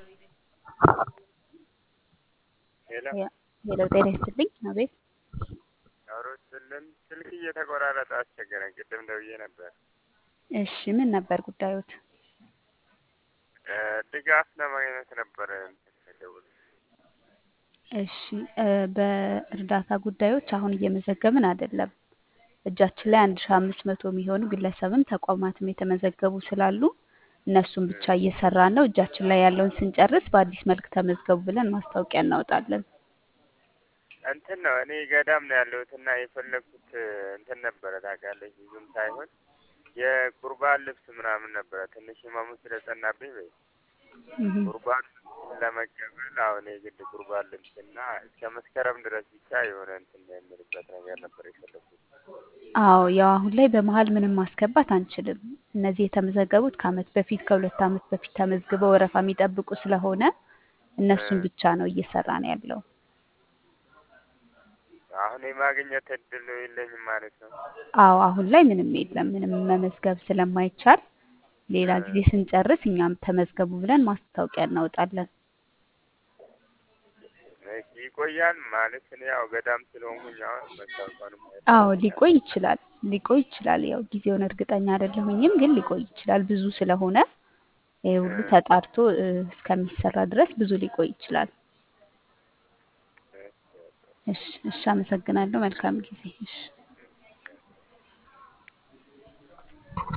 ሄሎ ሄሎ ጤና ይስጥልኝ። አቤት አውሮስልን ስልክ እየተቆራረጠ አስቸገረን። ቅድም ደውዬ ነበር። እሺ ምን ነበር ጉዳዮት? እ ድጋፍ ለማግኘት ነበረ ደውል እሺ እ በእርዳታ ጉዳዮች አሁን እየመዘገብን አይደለም። እጃችን ላይ አንድ ሺ አምስት መቶ የሚሆኑ ግለሰብም ተቋማትም የተመዘገቡ ስላሉ እነሱን ብቻ እየሰራን ነው። እጃችን ላይ ያለውን ስንጨርስ በአዲስ መልክ ተመዝገቡ ብለን ማስታወቂያ እናወጣለን። እንትን ነው እኔ ገዳም ነው ያለሁት እና የፈለግኩት እንትን ነበረ ታውቃለች፣ ብዙም ሳይሆን የቁርባን ልብስ ምናምን ነበረ። ትንሽ ህመሙ ስለጸናብኝ በይ እህ ቁርባን ለመቀበል አሁን የግድ ቁርባን ልብስ እና እስከ መስከረም ድረስ ብቻ የሆነ እንትን የምልበት ነገር ነበር የፈለግኩት። አዎ ያው አሁን ላይ በመሀል ምንም ማስገባት አንችልም። እነዚህ የተመዘገቡት ከአመት በፊት ከሁለት አመት በፊት ተመዝግበው ወረፋ የሚጠብቁ ስለሆነ እነሱን ብቻ ነው እየሰራን ያለው። አሁን የማግኘት እድል የለኝም ማለት ነው። አዎ አሁን ላይ ምንም የለም። ምንም መመዝገብ ስለማይቻል ሌላ ጊዜ ስንጨርስ እኛም ተመዝገቡ ብለን ማስታወቂያ እናወጣለን። እሺ፣ ይቆያል ማለት እኔ ያው ገዳም ስለሆንኩኝ አሁን መታወቂያውንም አዎ ሊቆይ ይችላል ሊቆይ ይችላል። ያው ጊዜውን እርግጠኛ አይደለሁኝም፣ ግን ሊቆይ ይችላል። ብዙ ስለሆነ ይሄ ሁሉ ተጣርቶ እ እስከሚሰራ ድረስ ብዙ ሊቆይ ይችላል። እሺ እሺ፣ አመሰግናለሁ። መልካም ጊዜ። እሺ